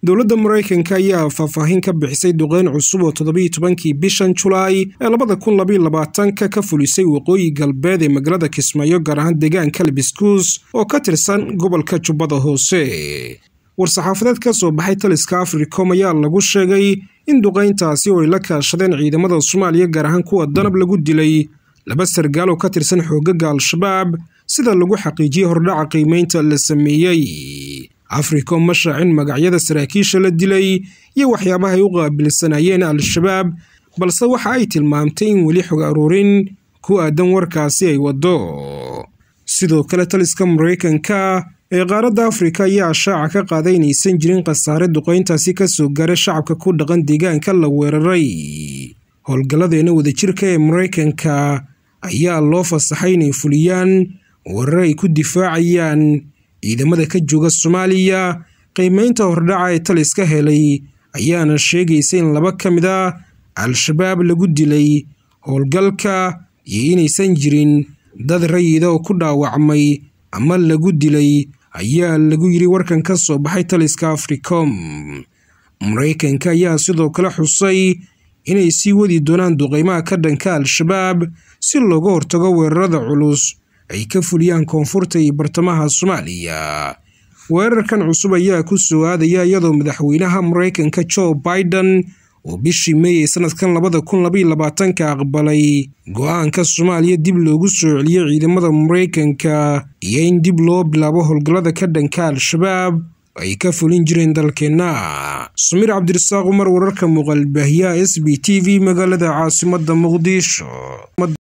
dowladda maraykanka ayaa faahfaahin ka bixisay duqeyn cusub oo toddobiiyo tobankii bishan julaay ee labada kun labaiyo labaatanka ka fulisay waqooyi galbeed ee magaalada kismaayo gaar ahaan deegaanka libiskuus oo ka tirsan gobolka jubbada hoose war-saxaafadeed ka soo baxay taliska africom ayaa lagu sheegay in duqeyntaasi oo ay la kaashadeen ciidamada soomaaliya gaar ahaan kuwa danab lagu dilay laba sargaal oo ka tirsan xoogaga al-shabaab sida lagu xaqiijiyey hordhaca qiimeynta la sameeyey africom ma shaacin magacyada saraakiisha la dilay iyo waxyaabaha ay u qaabilsanayeen al-shabaab balse waxa ay tilmaamtay in weli xog aruurin ku aadan warkaasi ay waddo sidoo kale taliska maraykanka ee qaaradda afrika ayaa shaaca ka qaaday inaysan jirin khasaare duqeyntaasi ka soo gaaray shacabka ku dhaqan deegaanka la weeraray howlgalladeena wadajirka ee maraykanka ayaa loo fasaxay inay fuliyaan weerar ay ku difaacayaan ciidamada ka jooga soomaaliya qiimeynta hordhaca ee taliska helay ayaana sheegaysa in laba ka mid a al-shabaab lagu dilay howlgalka iyo inaysan jirin dad rayida oo ku dhaawacmay ama lagu dilay ayaa lagu yidhi warkan ka soo baxay taliska africom maraykanka ayaa sidoo kale xusay inay sii wadi doonaan duqeymaha ka dhanka al-shabaab si looga hortago weerarada culus ay ka fuliyaan koonfurta iyo bartamaha soomaaliya weerarkan cusub ayaa ku soo aadaya iyadoo madaxweynaha maraykanka joe biden oo bishii meey ee sanadkan labada kun labaiyo labaatanka aqbalay go-aanka soomaaliya dib loogu soo celiyey ciidamada maraykanka iyo in dib loo bilaabo howlgallada ka dhanka al-shabaab ay ka fulin jireen dalkeenna samiir cabdirasaaq umar wararka muuqaalbaahiyaha s b t v magaalada caasimadda muqdisho